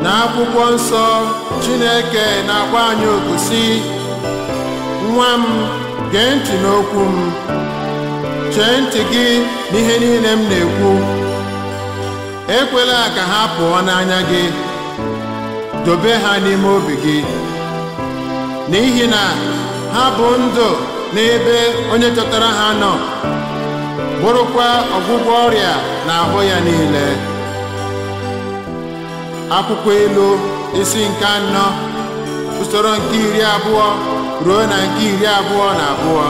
n'akwụkwọ nsọ chineke na-agba anyị oku sị nwa m gee ntị n'okwu m chee ntị gị n'ihe niile m na-ekwu ekwela ka ha pụọ n'anya gị dobe ha n'ime obi gị n'ihi na ha bụ ndụ n'ebe onye chọtara ha nọ bụrụkwa ọgwụgwọ ọrịa n'ahụ ya niile akwụkwọ ilu isi nke anọ usoro nke iri abụọ ruo na nke iri abụọ na abụọ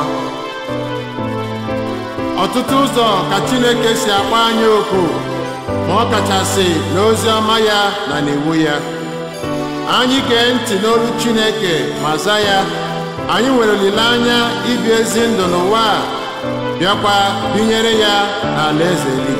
ọtụtụ ụzọ ka chineke si akpọ anyị oku ma ọ kachasị n'ozi ọma ya na n'iwu ya anyị gee ntị n'olu chineke ma za ya anyị nwere olileanya ibi ezi ndụ n'ụwa a bịakwa binyere ya n'ala eze eluigwe